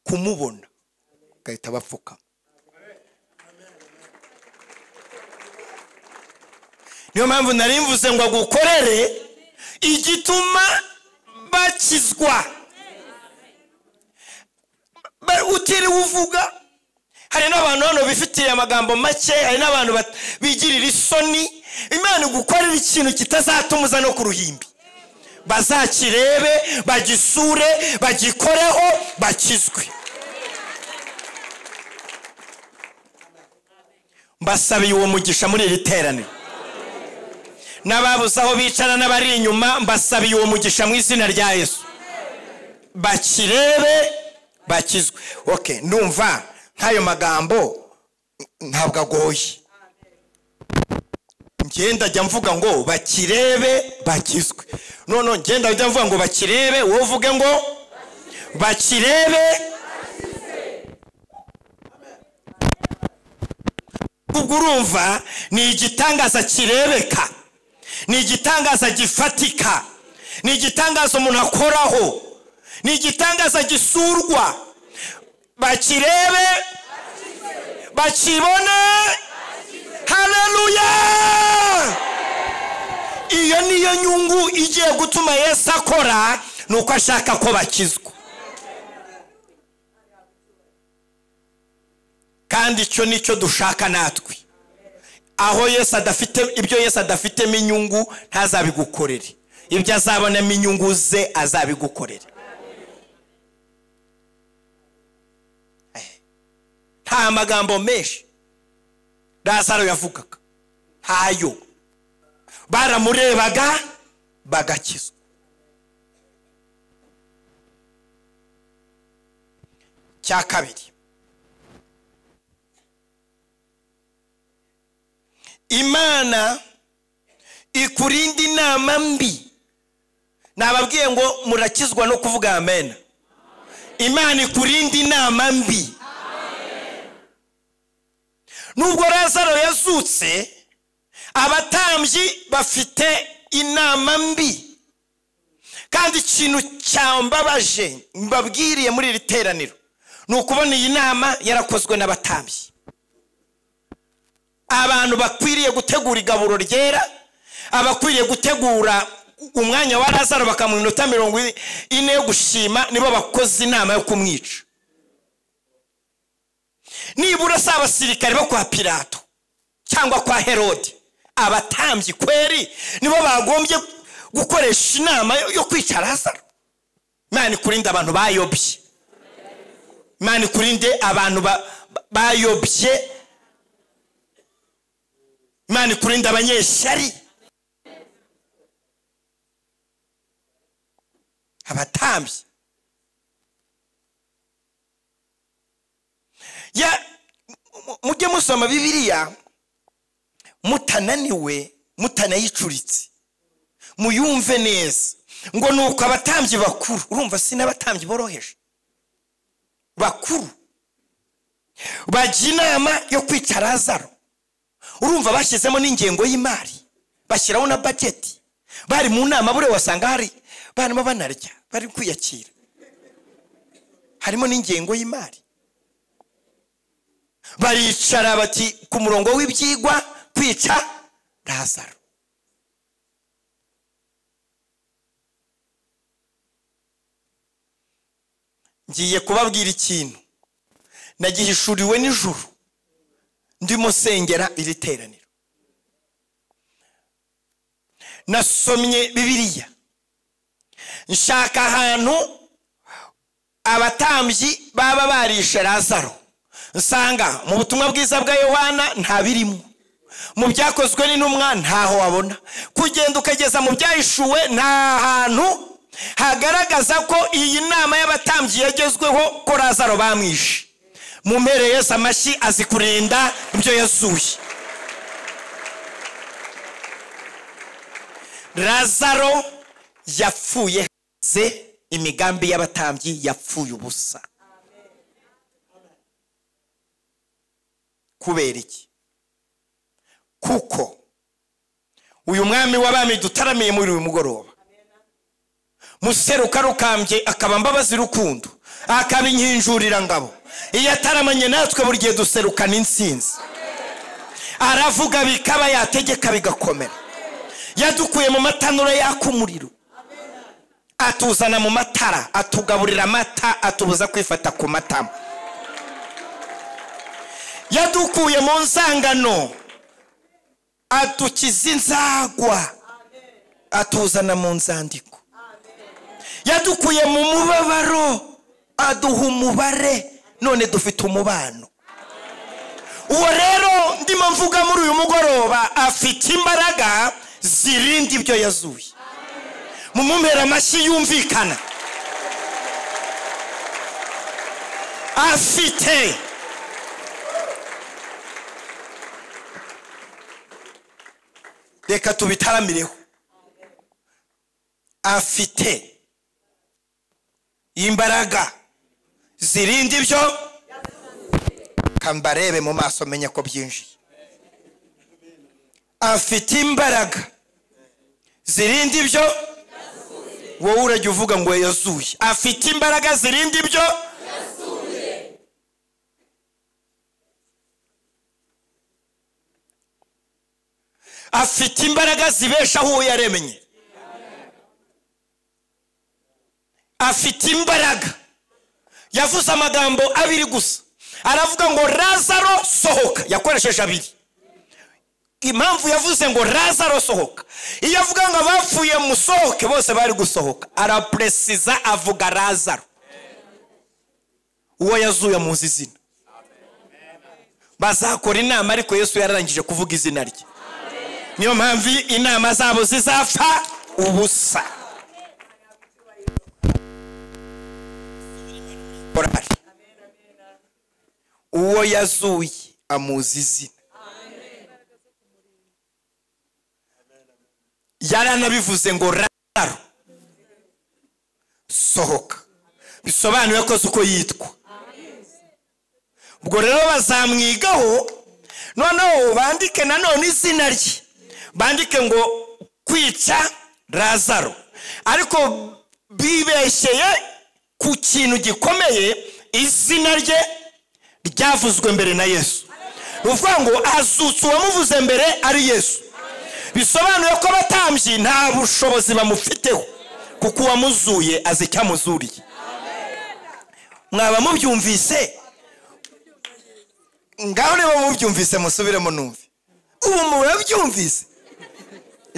kumubona bagahita bapfuka niyo mpamvu nari mvuze ngo agukorere igituma bakizwa utiriwe uvuga hari n'abantu hano bifitiye amagambo make hari n'abantu bigirira isoni imana igukorera ikintu kitazatumuza no ku ruhimbi bazakirebe bagisure bagikoreho bakizwe mbasabiye uwo mugisha muri iri teraniro n'ababuze aho bicara n'abari inyuma mbasabiye uwo mugisha mu izina rya yesu bakirebe bakizwe oke ndumva nk'ayo magambo ntabwo agoye ngenda ajya mvuga ngo bakirebe bakizwe none ngenda ajya mvuga ngo bakirebe wowe uvuge ngo bakirebe ubwo urumva ni igitangaza kirebeka ni igitangaza gifatika ni igitangaza umuntu akoraho ni igitangaza gisurwa bakirebe bakibone hararuya iyo niyo nyungu igiye gutuma Yesu akora ni uko ashaka ko bakizwa kandi icyo nicyo dushaka natwe aho Yesu adafite ibyo Yesu adafitemo inyungu ntazabigukorere ibyo azabonamo inyungu ze azabigukorere nta magambo menshi lazaro yavugaga ntayo baramurebaga bagakizwa cya kabiri imana ikurinda inama mbi nababwiye ngo murakizwa no kuvuga amen imana ikurinda inama mbi nubwo Lazaro yazutse abatambyi bafite inama mbi kandi ikintu cyambabaje mbabwiriye muri iri teraniro ni ukubona iyi nama yarakozwe n'abatambyi abantu bakwiriye gutegura igaburo ryera abakwiriye gutegura umwanya wa Lazaro bakamuha iminota mirongo ine yo gushima nibo bakoze inama yo kumwica nibura si abasirikare bo kwa pirato cyangwa kwa herode abatambyi kweri nibo bagombye gukoresha inama yo kwica lazaro imana ikurinde abantu bayobye imana ikurinde abantu bayobye imana ikurinde abanyeshyari abatambyi mujye musoma bibiriya mutananiwe mutanayicuritse muyumve neza ngo ni uko abatambyi bakuru urumva si n'abatambyi boroheje bakuru bajya inama yo kwica lazaro urumva bashyizemo n'ingengo y'imari bashyiraho na bageti bari mu nama buriya wasanga hari barimo banarya bari kwiyakira harimo n'ingengo y'imari baricara bati ku murongo w'ibyigwa kwica lazaro ngiye kubabwira ikintu nagihishuriwe nijoro ndimo sengera iri teraniro nasomye bibiliya nshaka ahantu abatambyi baba barishe lazaro usanga mu butumwa bwiza bwa yohana nta birimo mu byakozwe n'intumwa ntaho wabona kugenda ukageza mu byahishuwe nta hantu hagaragaza ko iyi nama y'abatambyi yagezweho ko lazaro bamwishe mu mpere yose amashyi azi kurinda ibyo yazuye lazaro yapfuye hanze imigambi y'abatambyi yapfuye ubusa kubera iki kuko uyu mwami w'abami dutaramiye muri uyu mugoroba museruka rukambye akaba mbabazi rukundo akabinkinjurira ngabo iyo ataramanye natwe buri gihe duserukana insinzi aravuga bikaba yategeka bigakomera yadukuye mu matanura yaka umuriro atuzana mu matara atugaburira amata atubuza kwifata ku matama yadukuye mu nsangano adukiza inzagwa atuzana mu nzandiko yadukuye mu mubabaro aduha umubare none dufite umubano uwo rero ndimo mvuga muri uyu mugoroba afite imbaraga zirinda ibyo yazuye mu mumera amashyi yumvikana afite reka tubitaramireho afite imbaraga zirinda ibyo kambarebe mu maso menye ko byinjiye afite imbaraga zirinda ibyo wowe urajya uvuga ngo yazuye afite imbaraga zirinda ibyo afite imbaraga zibeshaho uwo yaremye afite imbaraga yavuze amagambo abiri gusa aravuga ngo razaro sohoka yakoresheje abiri impamvu yavuze ngo razaro sohoka iyo avuga ngo abapfuye musohoke bose bari gusohoka arapuresiza avuga razaro uwo yazuye muzi izina bazakora inama ariko yesu yararangije kuvuga izina rye niyo mpamvu inama zabo zizapfa ubusa korari uwo yazuye amuzi izina yaranabivuze ngo raro sohoka bisobanuye ko uko yitwa ubwo rero bazamwigaho noneho bandike nanone izina rye bandike ngo kwica razaro ariko bibeshyeye ku kintu gikomeye izina rye ryavuzwe mbere na yesu ni ukuvuga ngo azutse uwamuvuze mbere ari yesu bisobanuye ko abatambyi nta bushobozi bamufiteho kuko uwamuzuye azi icyo amuzuriye mwaba mubyumvise ngaho niba mubyumvise musubiremo numve ubu murabyumvise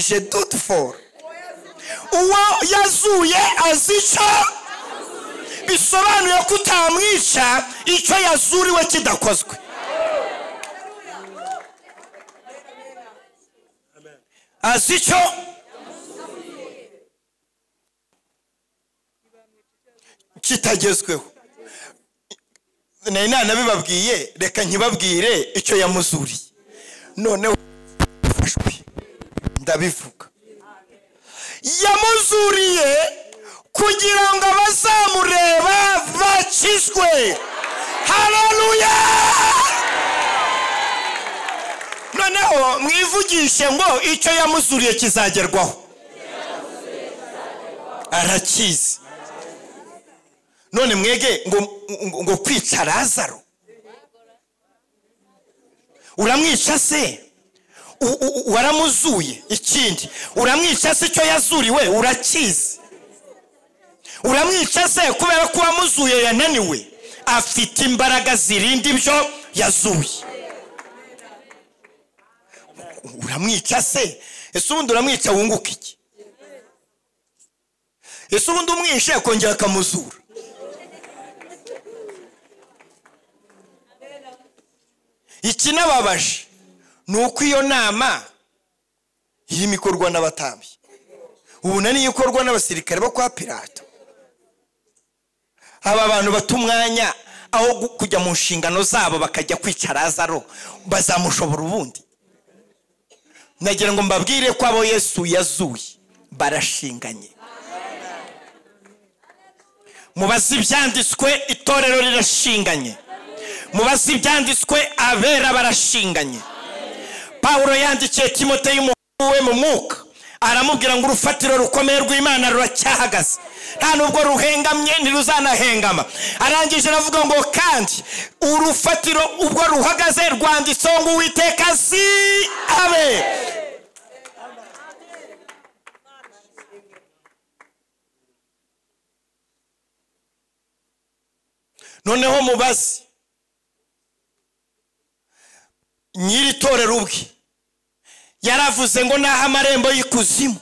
je dutu foru uwo yazuye azi icyo bisobanuye ko utamwica icyo yazuriwe kidakozwe azi icyo kitagezweho nari nanabibabwiye reka nkibabwire icyo yamuzuriye noneho ndabivuga yamuzuriye kugira ngo abazamureba bakizwe hararuya noneho mwivugishe ngo icyo yamuzuriye kizagerwaho arakizi none mwege ngo kwica razaro uramwica se waramuzuye ikindi uramwica se icyo yazuriwe urakizi uramwica se kubera ko uwamuzuye yananiwe afite imbaraga zirinda ibyo yazuye uramwica se ese ubundi uramwica wunguka iki ese ubundi umwishe akongera akamuzura ikinababaje ni uko iyo nama irimo ikorwa n'abatambyi ubu na niyo ikorwa n'abasirikare bo kwa pirata aba bantu bata umwanya aho kujya mu nshingano zabo bakajya kwica razaro bazamushobora ubundi nagira ngo mbabwire ko abo yesu yazuye barashinganye mubaze ibyanditswe itorero rirashinganye mubaze ibyanditswe abera barashinganye pawulo yandikiye timote y'umuhungu we mu mwuka aramubwira ngo urufatiro rukomeye rw'imana ruracyahagaze nta nubwo ruhengamye ntiruzanahengama arangije aravuga ngo kandi urufatiro ubwo ruhagaze rwanditseho ngo uwiteka si abe noneho mubaze nyiri torero ubwe yaravuze ngo naho amarembo y'ikuzimu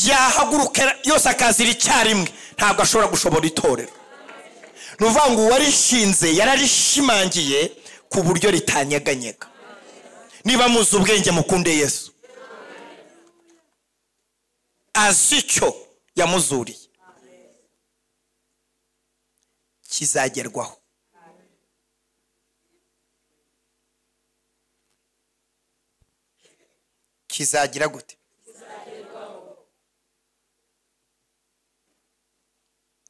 yahaguruka yose akazira icyarimwe ntabwo ashobora gushobora itorero ni ukuvuga ngo uwarishinze yararishimangiye ku buryo ritanyeganyega niba muzi ubwenge mukunde yesu azi icyo yamuzuriye kizagerwaho kizagira gute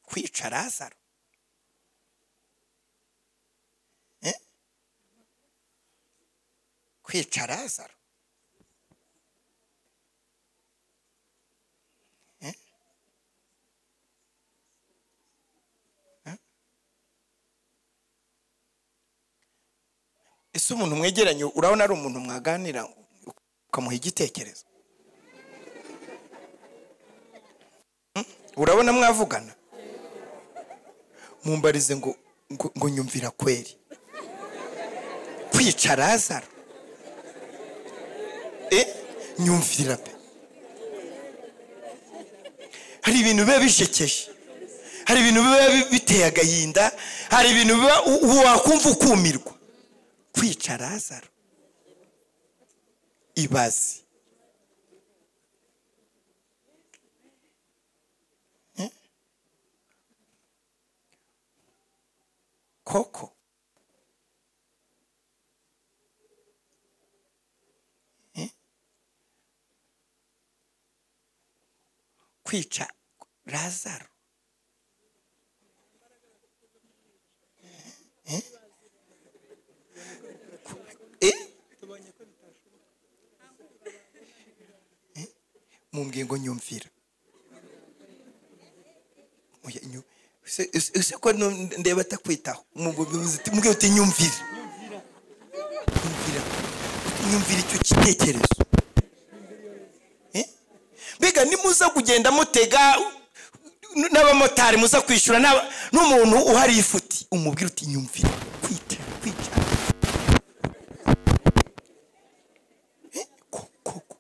kwica razaro Eh? kwica razaro Eh? Eh? ese umuntu mwegeranye urabona ari umuntu mwaganira ukamuha igitekerezo Hmm? urabona mwavugana mumbarize ngo ngo- ngo nyumvira kweri kwica razaro Eh, nyumvira pe hari ibintu biba bishekeje hari ibintu biba bi- biteye agahinda hari ibintu biba u- u- wakumva ukumirwa kwica razaro ibazi Eh? koko Eh? kwica razaro Eh? Eh? mumbwiye ngo nyumvira Oya, nyu- ese- ese- ese ko nu- ndeba atakwitaho Mumbwiye uti- mumbwiye uti nyumvira nyumvira nyumvira icyo gitekerezo Eh? mbega nimuza kugenda mutega n- n'abamotari muza kwishyura n'aba- n'umuntu uhari ifuti umubwira uti nyumvira kwita kwita Eh, ko- ko- ko.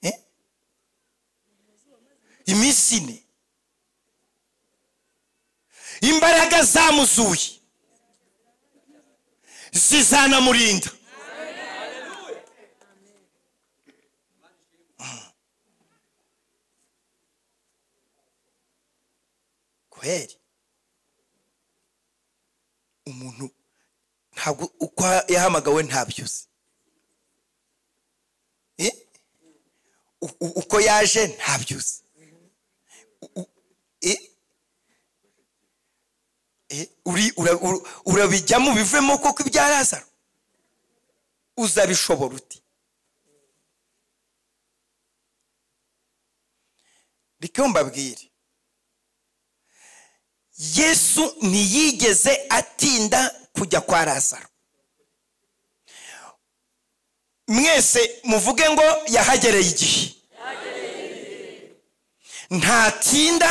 Eh? iminsi ine imbaraga zamuzuye zizanamurinda kweri umuntu ntabwo uko yahamagawe ntabyuzi Eh? u- u- uko yaje ntabyuzi U- u- e- e, uri- ura- ura- urabijyamo bivemo koko ibya lazaro uzabishobora uti reka mbabwire yesu ntiyigeze atinda kujya kwa lazaro mwese muvuge ngo yahagereye igihe ntatinda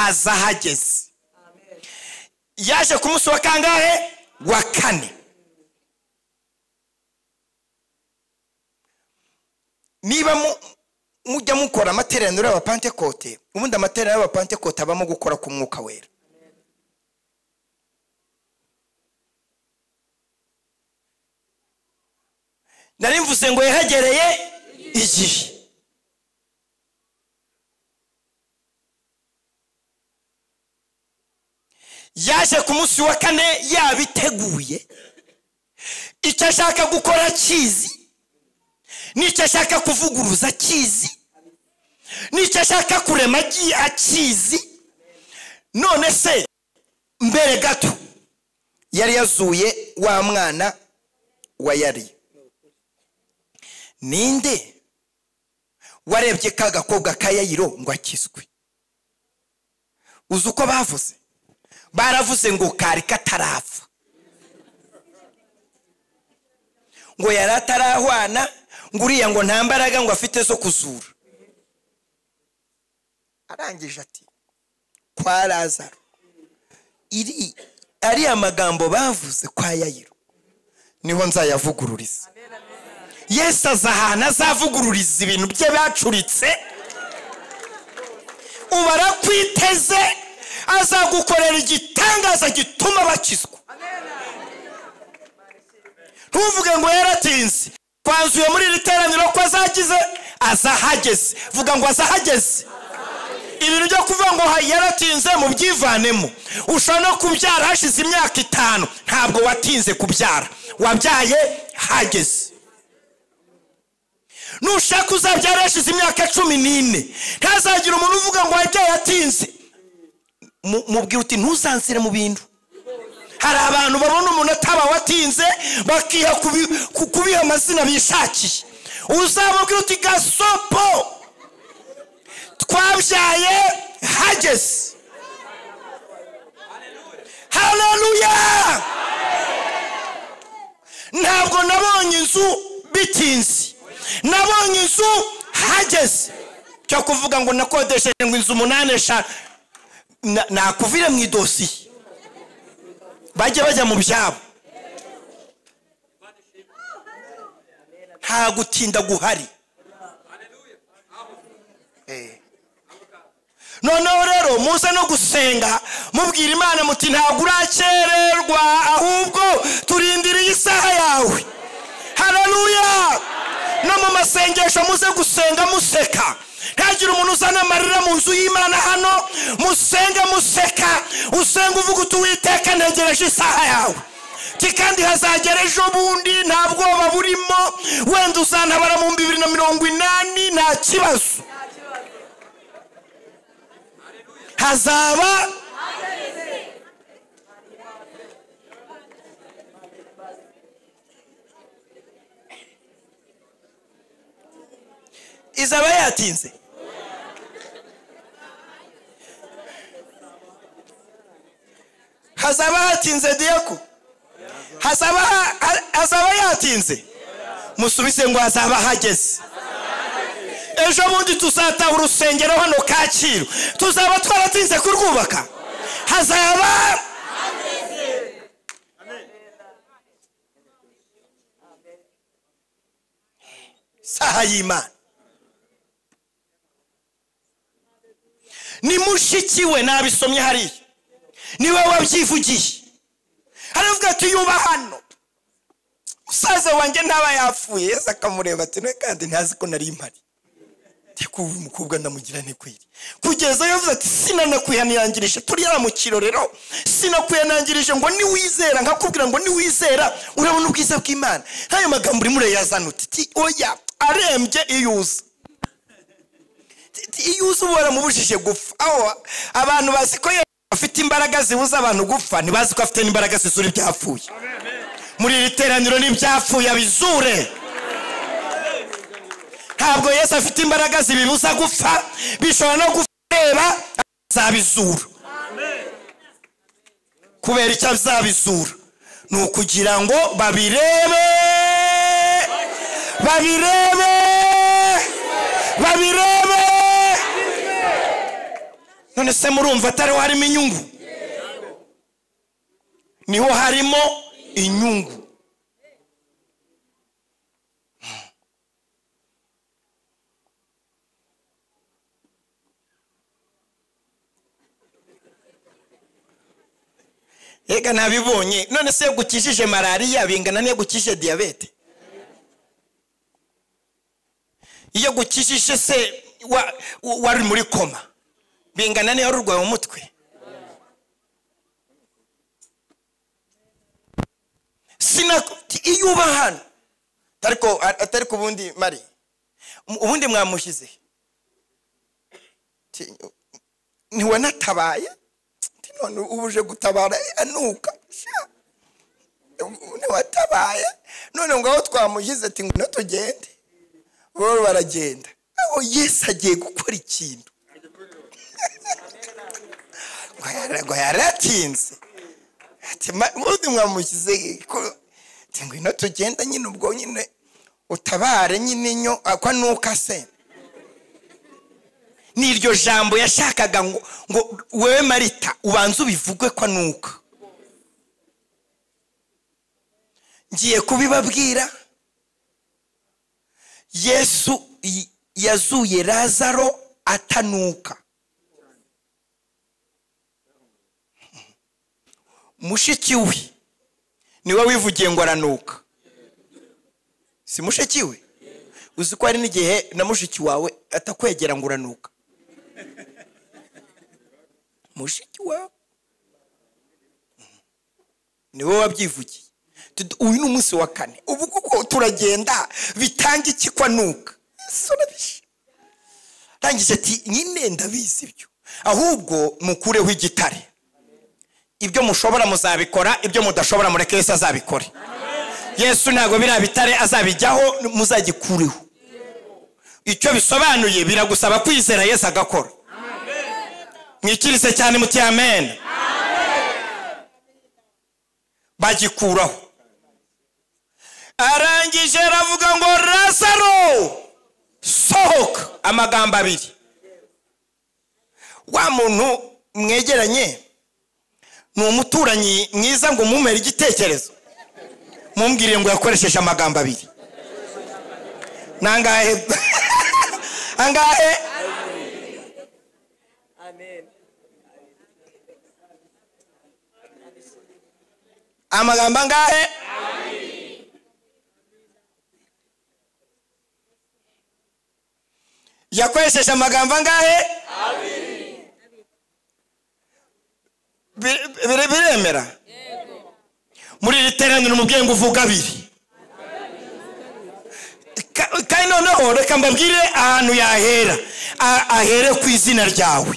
aza ahageze yaje ku munsi wa kangahe wa kane niba mu- mujya mukora amateraniro y'abapantekote ubundi amateraniro y'abapantekote abamo gukora ku mwuka wera nari mvuze ngo yahagereye igihe yaje ku munsi wa kane yabiteguye icyo ashaka gukora akizi n'icyo ashaka kuvuguruza akizi n'icyo ashaka kurema agi- akizi none se mbere gato yari yazuye wa mwana wa yari ninde warebye ka gakobwa ka yayiro ngo akizwe uzi uko bavuze baravuze ngo kari katarapfa ngo yari atarahwana ngo uriya ngo nta mbaraga ngo afite zo kuzura arangije ati kwa lazaro iri ariya magambo bavuze kwa yayiro niho nzayavugururiza yesu aza ahantu azavugururiza ibintu bye bacuritse ubu arakwiteze azagukorera igitangaza gituma bakizwa ntuvuge ngo yaratinze twanzuye muri iri teraniro ko azagize azahageze vuga ngo azahageze ibintu byo kuvuga ngo yaratinze mu byivanemo ushobora no kubyara hashize imyaka itanu ntabwo watinze kubyara wabyaye hageze nushaka uzabyara hashize imyaka cumi n'ine ntazagira umuntu uvuga ngo wabyaye atinze mubwira uti ntuzanzire mu bintu hari abantu babona umuntu atabawe atinze bakiha kubiha amazina bishakiye uzamubwira uti gasopo twabyaye hageze hararuya ntabwo nabonye inzu bitinze nabonye inzu hageze cyo kuvuga ngo nakodesheje ngo inzu umunani eshanu nakuvire mu idosiye bajye bajya mu byabo nta gutinda guhari noneho rero muze no gusenga mubwira imana muti ntabwo urakererwa ahubwo turindiriye isaha yawe hararuya no mu masengesho muze gusenga museka ntagire umuntu uzana amarira mu nzu y'imana hano musenge museka usenge uvuga uti witeka ntegereje isaha yawe ti kandi hazagera ejo bundi nta bwoba burimo wenda uzantabara mu bibiri na mirongo inani nta kibazo hazaba izaba yatinze hazaba hatinze diyako hazaba hazaba yatinze musubise ngo hazaba hageze ejo bundi tuzataha urusengero hano kacyiru tuzaba twaratinze kurwubaka hazaba saha y'imana ni mushiki we nabisomye hariya niwe wabyivugiye haravuga ati yuba hano musaza wanjye ntaba yapfuye yeza akamureba ati nawe kandi ntazi ko nari mpari ndikuba umukobwa ndamugira ntikwire kugeza yavuze ati sinanakwihanangirije turi yaramukiro rero sinakwihanangirije ngo niwizera nkakubwira ngo niwizera urabona ubwiza bw'imana nk'ayo magambo urimo urayazana uti oya arembye iyo uza iyo uzi uba waramubujije gupfa aho abantu bazi ko afite imbaraga zibuza abantu gupfa ntibazi ko afite n'imbaraga zizura ibyapfuye muri iri teraniro n'ibyapfuye abizure ntabwo yesi afite imbaraga zibibuza gupfa bishobora no gureba azabizura kubera icyo azabizura ni ukugira ngo babirebe babirebe babirebe none se murumva atariho harimo inyungu niho harimo inyungu reka ntabibonye none se iyo gukijije malariya bingana n'iyo gukije diyabete iyo gukijije se wari muri koma bingana niyo urwaye umutwe iyo uba hano atari ku bundi mari ubundi mwamushyize ntiwanatabaye none ubuje gutabara anuka ntiwatabaye none ngo aho twamushyize ati ngo tugende bo baragenda aho yesu agiye gukora ikintu ngo yari atinze ati ubundi mwamushyize ati ngwino tugenda nyine ubwo nyine utabare nyine nyo akwa nuka se ni iryo jambo yashakaga ngo ngo wowe marita ubanze ubivugwe kwa nuka ngiye kubibabwira yesu yazuye razaro atanuka mushiki we niwe wivugiye ngo aranuka si mushiki we uzi ko hari n'igihe na mushiki wawe atakwegera ngo uranuka mushiki wawe niwe wabyivugiye uyu ni umunsi wa kane ubu kuko turagenda bitanga iki kwanuka arangije ati nyine ndabizi ibyo ahubwo mukureho igitare ibyo mushobora muzabikora ibyo mudashobora mureke Yesu azabikore yesu ntabwo biriya bitare azabijyaho muzagikureho icyo bisobanuye biragusaba kwizera yesu agakora mwikirise cyane muti amen bagikuraho arangije aravuga ngo rasaro sohoka amagambo abiri wa muntu mwegeranye ni umuturanyi mwiza ngo mumere igitekerezo mumbwire ngo yakoresheje amagambo abiri ni angahe angahe amagambo angahe yakoresheje amagambo angahe biremera muri iri teraniro umubyeyi ngo uvuge abiri kandi noneho reka mbabwire ahantu yahera ahere ku izina ryawe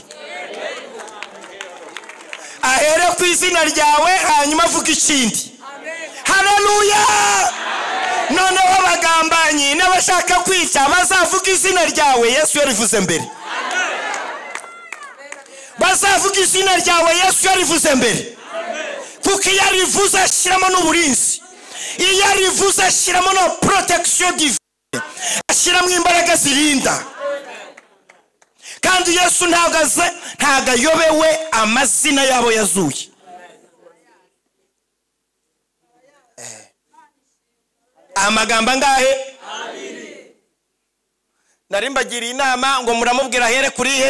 ahere ku izina ryawe hanyuma avuge ikindi hararuya noneho abagambanyi n'abashaka kwica bazavuga izina ryawe yesu yarivuze mbere bazavuga izina ryawe yesu yarivuze mbere kuko iyo arivuze ashyiramo n'uburinzi iyo arivuze ashyiramo na porotegisiyo divine ashyiramo imbaraga zirinda kandi yesu ntabwo ayobewe amazina yabo yazuye amagambo angahe mbagiriye inama ngo muramubwira ahere kurihe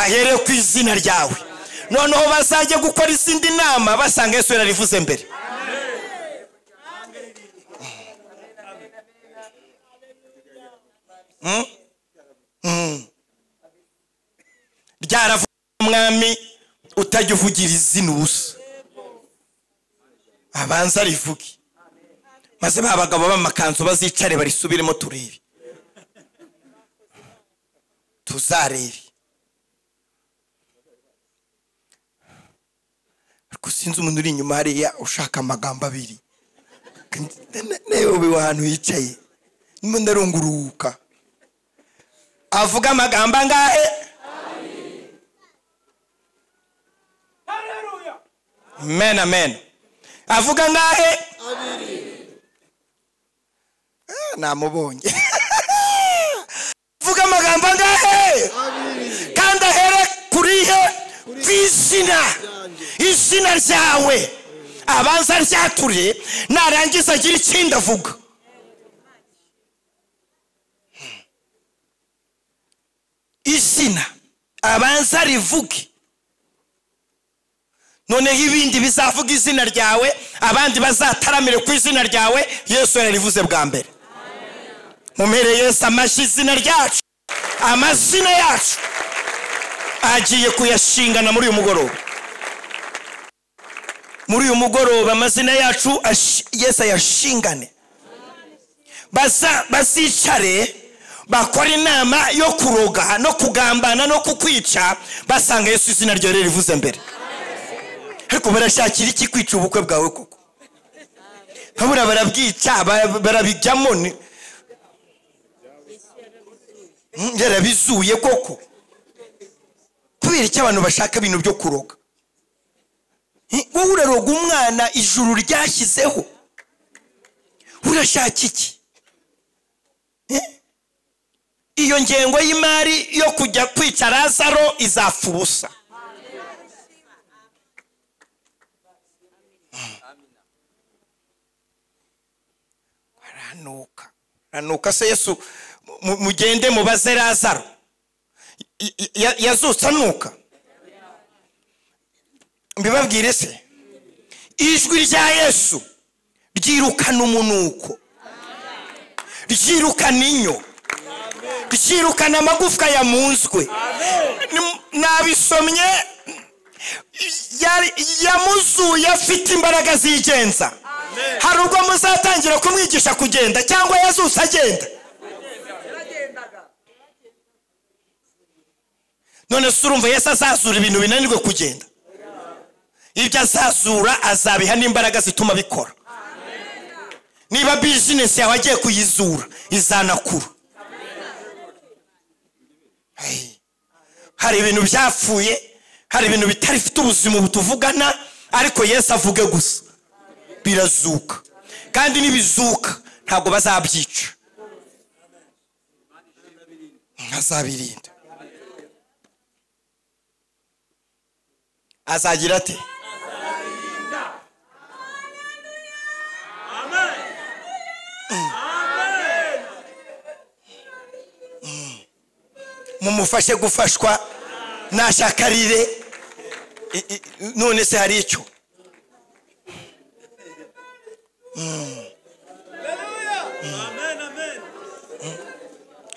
ahere ku izina ryawe noneho bazajya gukora izindi nama basanga yesu yararivuze mbere ryaravuze umwami utajya uvugira izina ubusa abanza rivuge maze ba bagabo b'amakanzu bazicare barisubiremo turebe tuzarebe ariko sinzi umuntu uri inyuma hariya ushaka amagambo abiri nawe ubu ahantu hicaye ndimo ndarunguruka avuga amagambo angahe amen amen avuga angahe namubonye avuga amagambo angahe kandi ahere kurihe ku izina izina ryawe abanza ryature narangiza agira ikindi avuga izina abanza rivuge noneho ibindi bizavuga izina ryawe abandi bazataramire ku izina ryawe yesu yarivuze bwa mbere mumere yesu amashyi izina ryacu amazina yacu agiye kuyashingana muri uyu mugoroba muri uyu mugoroba amazina yacu yesu ayashingane bazicare bakora inama yo kuroga no kugambana no kukwica basanga yesu izina ryawe rivuze mbere ariko barashakira iki kwica ubukwe bwawe koko babura barabwica barabijyamo Mm, yarabizuye koko kubera icyo abantu bashaka ibintu byo kuroga Mm, wowe uraroga umwana ijuru ryashyizeho urashaka iki Eh? iyo ngengo y'imari yo kujya kwica lazaro izapfa ubusa baranuka baranuka se yesu mu- mugende mubaze lazaro Y- y- ya- yazutse anuka mbibabwire se ijwi rya yesu ryirukana umunuko ryirukana inyo ryirukana amagufwa ya munzwe Ni- nabisomye yari- yamuzuye afite imbaraga zigenza hari ubwo muzatangira kumwigisha kugenda cyangwa yazuse agenda none se urumva yesu azazura ibintu binanirwe kugenda ibyo azazura azabiha n'imbaraga zituma bikora niba bizinesi yawe agiye kuyizura izanakura Hey. hari ibintu byapfuye hari ibintu bitarifite ubuzima butuvugana ariko yesu avuge gusa birazuka kandi nibizuka ntabwo bazabyica azabirinda azagira ate mumufashe gufashwa nashakarire I- i- none se hari icyo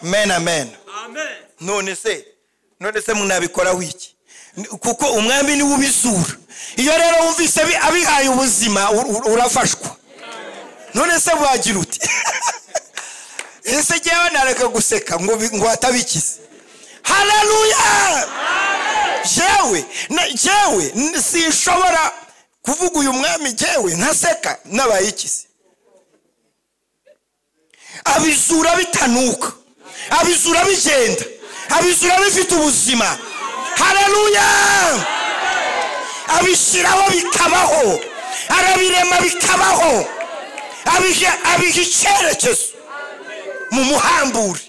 amen amen none se none se munabikoraho iki Ni- kuko umwami niwe ubizura iyo rero wumvise abi- abihaye ubuzima ur- ur- urafashwa none se wagira uti ese jyewe nareka guseka ngo bi- ngo hatabikize haleluya jewe na- jewe n- sinshobora kuvuga uyu mwami jewe ntaseka n'abayikize abizura bitanuka abizura bigenda abizura bifite ubuzima haleluya abishyiraho bikabaho arabirema bikabaho abiha abiha icyerekezo mumuhambure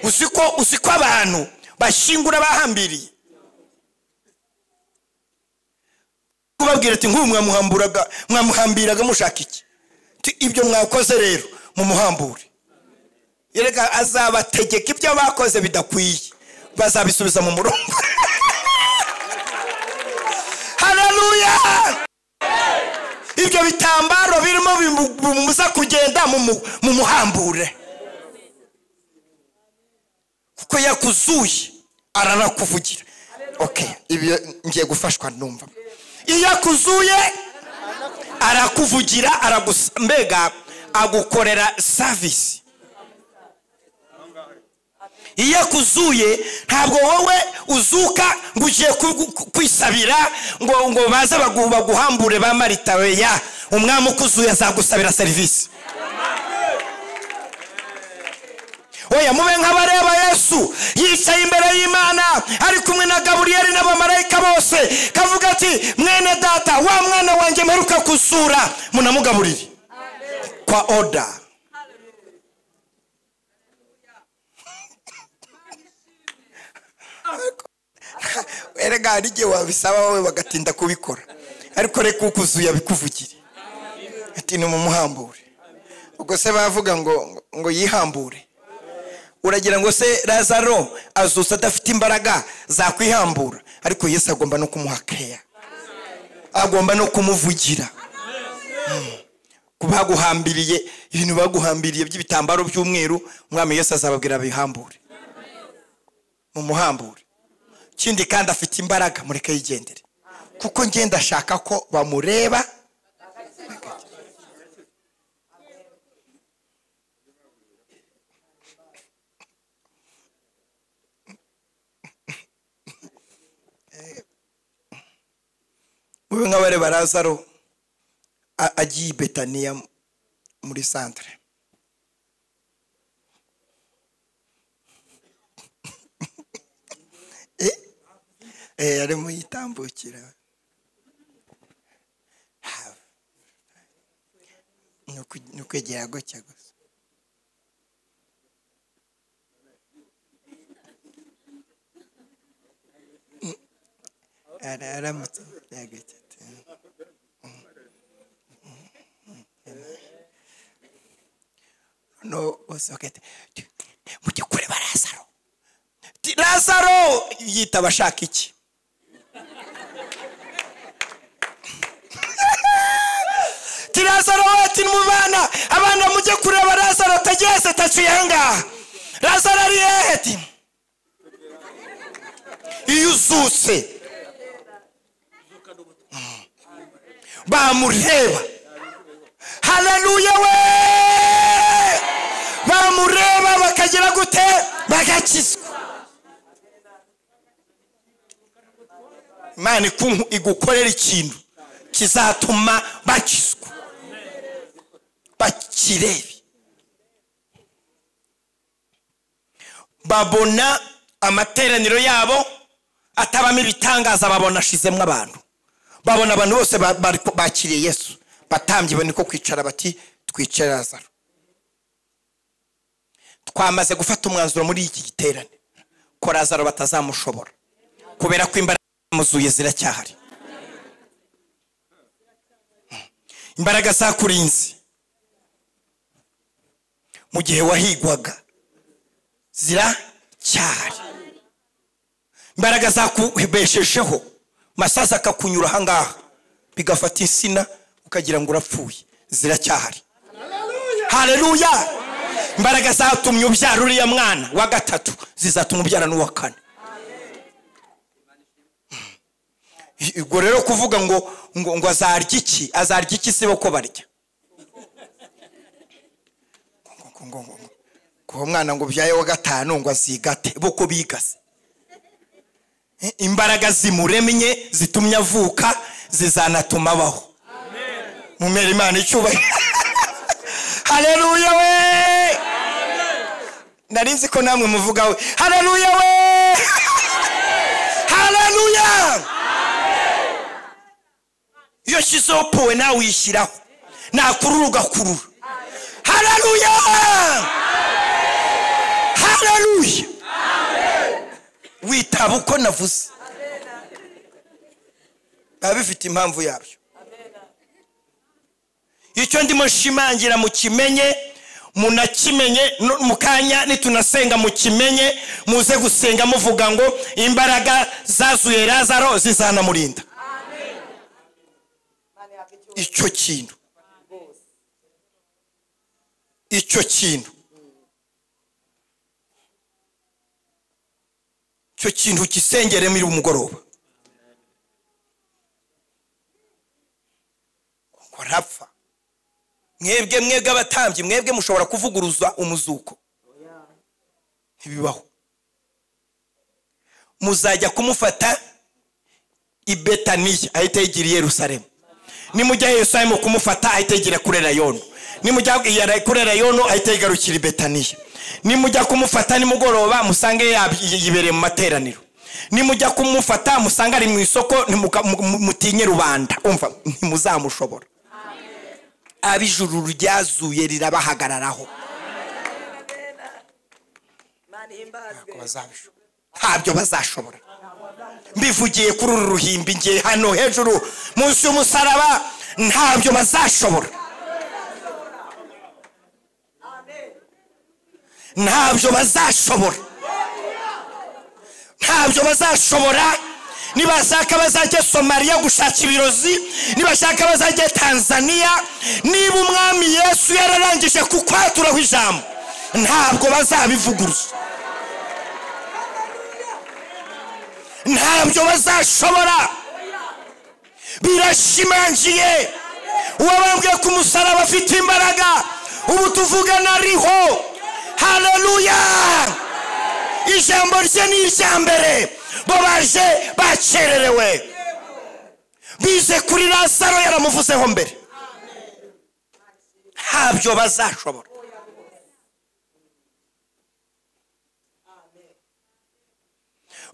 uzi ko uzi ko abantu bashingura bahambiriye kubabwira ati nk'ubu mwamuhamburaga mwamuhambiraga mushaka iki Ti, ibyo mwakoze rero mumuhambure yereka azabategeka ibyo bakoze bidakwiye bazabisubiza mu murongo haleluya ibyo bitambaro birimo bimu- bimubuza kugenda mumu- mumuhambure kuko yakuzuye aranakuvugira okay ibyo ngiye gufashwa numva iyo akuzuye arakuvugira aragusa mbega agukorera savisi iyo akuzuye ntabwo wowe uzuka ngo ugiye ku- ku- kwisabira ngo ngo baze bagu- baguhambure ba marita oya umwami ukuzuye azagusabira serivisi oya mube nk'abareba yesu yicaye imbere y'imana ari kumwe na gaburiyeli n'abamarayika bose kavuga ati mwene data wa mwana wanjye mperuka kusura munamugaburire kwa oda erega hari igihe wabisaba wowe bagatinda kubikora ariko reka ukuzuye abikuvugire ati ni mumuhambure ubwo se bavuga ngo ngo yihambure uragira ngo se lazaro azutse adafite imbaraga zakwihambura ariko yesu agomba no kumuha keya agomba no kumuvugira Mm. Ku baguhambiriye ibintu baguhambiriye by'ibitambaro by'umweru umwami yesu azababwira bihambure mumuhambure ikindi kandi afite imbaraga mureke yigendere kuko ngenda ashaka ko bamureba mube nk'abareba lazaro a- agiye i betaniya muri santire yari muyitambukira ni ukwegera gutya gusa aramutse yagutse no usohokete mu by'ukuri barazaro lazaro yitaba ashaka iki tirazaro ati mubana abana mujye kureba lazaro atageze ataciye ahangaha lazaro ari hehe ti iyo uzutse bamureba haleluya we bamureba bakagira gute bagakizwa imana iku- igukorera ikintu kizatuma bakizwa bakirebe babona amateraniro yabo atabamo ibitangaza babona ashizemo abantu babona abantu bose ba- bari- bakiriye yesu batambye ibone ko kwicara bati twicare lazaro twamaze gufata umwanzuro muri iki giterane ko lazaro batazamushobora kubera ko imbaraga zamuzuye ziracyahari imbaraga zakurinze mu gihe wahigwaga ziracyahari imbaraga zakubeshejeho masazi akakunyura ahangaha bigafata insina ukagira ngo urapfuye ziracyahari hareruya imbaraga zatumye ubyara uriya mwana wa gatatu zizatuma ubyara n'uwa kane ubwo rero kuvuga ngo ngo ngo azarya iki azarya iki sibo ko barya Ngo- ngo- ngo- ngo- ngo. kuba umwana ngo ubyaye wa gatanu ngo azigate bo ko bigase imbaraga zimuremye zitumye avuka zizanatuma abaho mumera imana icyubahiro hareruya we nari nzi ko namwe muvugaho hareruya we hareruya iyo shyizeho powe nawe uyishyiraho nakurura ugakurura hareruya hareruya witaba uko navuze biba bifite impamvu yabyo icyo ndimo nshimangira mukimenye munakimenye no- mu kanya nitunasenga mukimenye muze gusenga muvuga ngo imbaraga zazuye lazaro zizanamurinda icyo kintu icyo kintu icyo kintu gisengere muri umugoroba ngo arapfa mwebwe mwebwe abatambyi mwebwe mushobora kuvuguruza umuzuko ntibibaho muzajya kumufata i betaniya ahita yigira i yerusalemu nimujya i yerusalemu kumufata ahita yigira kuri rayoni nimujya kuri rayoni ahita yigarukira i betaniya nimujya kumufata nimugoroba musange yab- yibereye mu materaniro nimujya kumufata musange ari mu isoko nimuka- mu- mu- mutinye rubanda umva ntimuzamushobora ab'ijuru ryazuye rirabahagararaho bazabishobora ntabyo bazashobora mbivugiye kuri uru ruhimbi ngiye hano hejuru munsi y'umusaraba ntabyo bazashobora ntabyo bazashobora ntabyo bazashobora nibashaka bazajye somaliya gushaka ibirozi nibashaka bazajye tanzaniya niba umwami yesu yararangije kukwaturaho ijambo ntabwo bazabivuguruza ntabyo bazashobora birashimangiye uwabambwiye ku musaraba afite imbaraga ubu tuvugana ariho haleluya ijambo rye ni irya mbere bo baje bakererewe bize kuri lazaro yaramuvuzeho mbere ntabyo bazashobora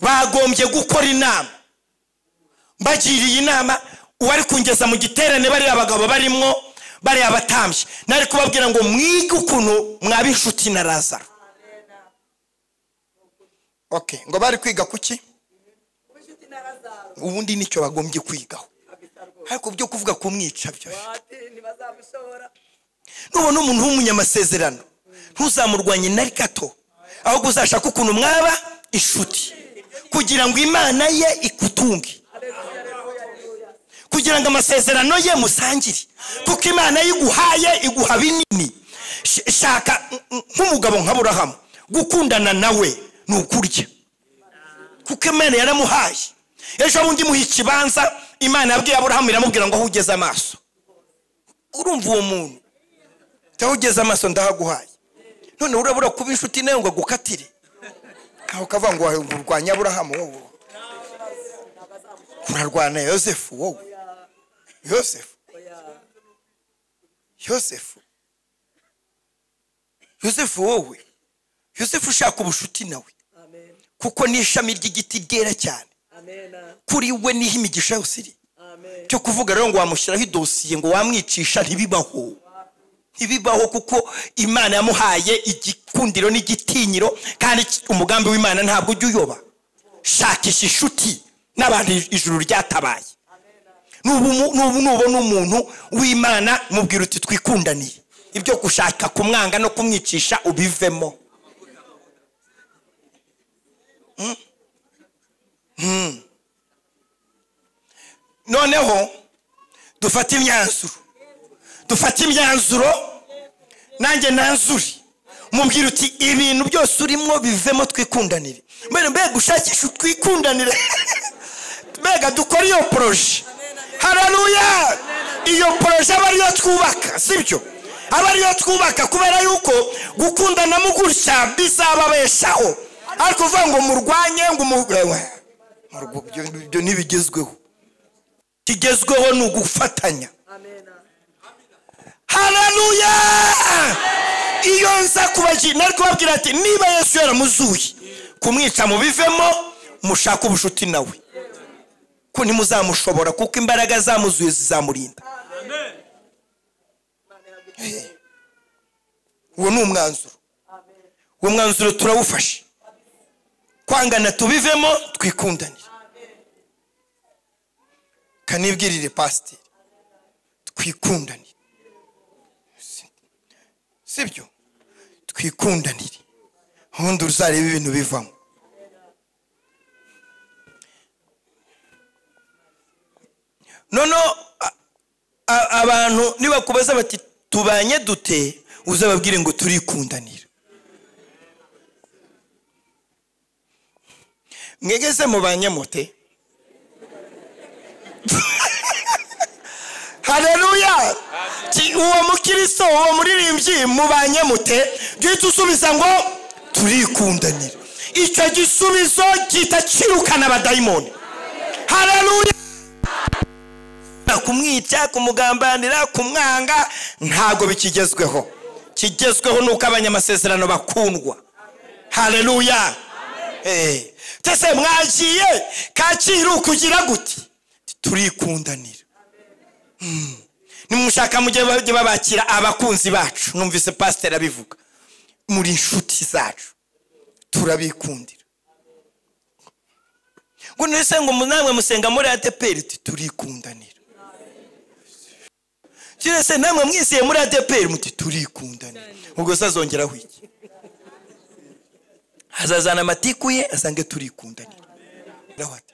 bagombye gukora inama mbagiriye inama uwari kungeza mu giterane bariya abagabo barimo bariya batambye nari kubabwira ngo mwige ukuntu mwaba inshuti na razaro okay ngo bari kwiga kuki ubundi nicyo bagombye kwigaho ariko byo kuvuga kumwica byo ntibazabishobora nubona umuntu w'umunyamasezerano ntuzamurwanye na gato ahubwo uzashaka ukuntu mwaba inshuti kugira ngo imana ye ikutunge kugira ngo amasezerano ye musangire kuko imana ye iguhaye iguha binini Sh- shaka mm, mm, nk'umugabo nka burahamu gukundana nawe ni ukurya kuko imana yaramuhaye ejo bundi imuha ikibanza imana yabwiye aburahamu iramubwira ngo aho ugeze amaso urumva uwo muntu aho ugeze amaso ndahaguhaye none urabura kuba inshuti nawe ngo agukatire aho kavuga ngo wahe- ngo urwanye aburahamu wowe urarwana yosefu wowe yosefu yosefu yosefu wowe yosefu ushaka ubushuti nawe amen kuko ni ishami ry'igiti ryera cyane amen kuri we niho imigisha yose iri amen cyo kuvuga rero ngo wamushyiraho idosiye ngo wamwicisha ntibibaho ntibibaho kuko imana yamuhaye igikundiro n'igitinyiro kandi ki- umugambi w'imana ntabwo ujya uyoba shakisha inshuti n'abantu ij- ijuru ryatabaye Nubu mu- nubu nubona umuntu w'imana mubwira uti twikundaniye ibyo gushaka kumwanga no kumwicisha ubivemo noneho dufate imyanzuro dufate imyanzuro nanjye nanzuri mubwira uti ibintu byose urimo bivemo twikundanire mbere mbega ushakisha utwikundanire mbega dukora iyo poroje hararuya iyo poroje aba ariyo twubaka sibyo aba ariyo twubaka kubera yuko gukundanamo gutya bizababeshaho ariko uvuga ngo murwanye ngo umu- Murwo- ibyo- ibyo ntibigezweho kigezweho ni ugufatanya amen hararuya iyo nza kubagira nari kubabwira ati niba yesu yaramuzuye kumwica mubivemo mushake ubucuti nawe ko ntimuzamushobora kuko imbaraga zamuzuye zizamurinda Eh, uwo ni umwanzuro uwo mwanzuro turawufashe kwangana tubivemo twikundanire kanibwirire pasiteri twikundanire sibyo twikundanire ubundi uzareba ibintu bivamo noneho a- a- abantu nibakubaza bati tubanye dute uzababwire ngo turikundanira mwegeze mu banyamote hareruya Ki- uwo mukristo uwo muririmbyi mubanye mute duhita usubiza ngo turikundanira icyo gisubizo gihita kirukana abadayimoni hareruya kumwica kumugambanira kumwanga ntabwo bikigezweho kigezweho ni uko abanyamasezerano bakundwa hareruya tese mwagiye kacyiru kugira guti turikundanira nimushaka mujye bajye babakira abakunzi bacu numvise pasiteri abivuga muri inshuti zacu turabikundira ngo nese ngo namwe musenga muri adeperi uti turikundanira kirese namwe mwizeye muri adeperi muti turikundanira ubwo se azongeraho iki hazazana amatiku ye asange turikundanira Naho ati,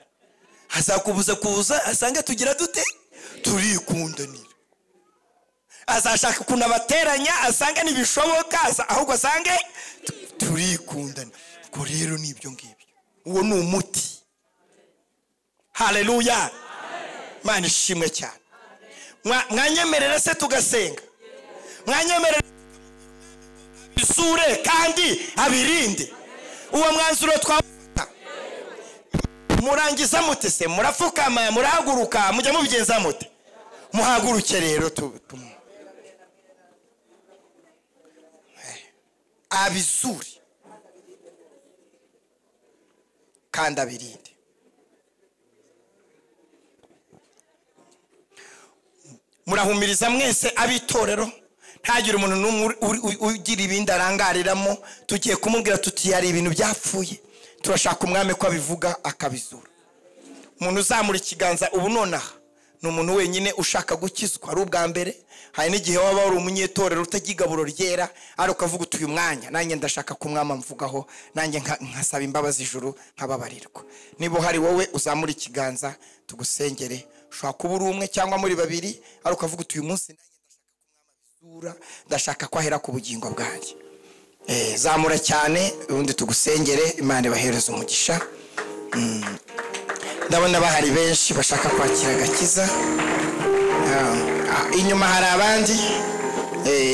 azakubuza kuza asange tugira dute turikundanira azashaka ukuntu abateranya asange ntibishoboka asa- ahubwo asange tu- turikundana ubwo rero ni ibyo ngibyo uwo ni umuti hareruya mana ishimwe cyane Mwa- mwanyemerera se tugasenga mwanyemerera isure kandi abirinde uwo mwanzuro twafata murangiza mute se murapfukama murahaguruka mujya mubigenza mute muhaguruke rero tu- tumu abizure kandi abirinde murahumiriza mwese ab'itorero ntagire umuntu n'umwe uri- uri- uri- ugira ibindi arangariramo tugiye kumubwira tuti hari ibintu byapfuye turashaka umwami ko abivuga akabizura umuntu uzamura ikiganza ubu nonaha ni umuntu wenyine ushaka gukizwa ari ubwa mbere hari n'igihe waba wari umunyetorero utagira igaburo ryera ari ukavuga uti uyu mwanya nanjye ndashaka kumwama mvugaho nanjye nka- nkasaba imbabazi ijuru nkababarirwa niba hari wowe uzamura ikiganza tugusengere ushobora kuba uri umwe cyangwa muri babiri ari ukavuga uti uyu munsi nanjye ndashaka kumwama isura ndashaka ko ahera ku bugingo bwanjye Eh, zamura cyane ubundi tugusengere imana ibahereze umugisha ndabona bahari benshi bashaka kwakira agakiza Ah, ah, inyuma hari abandi Eh,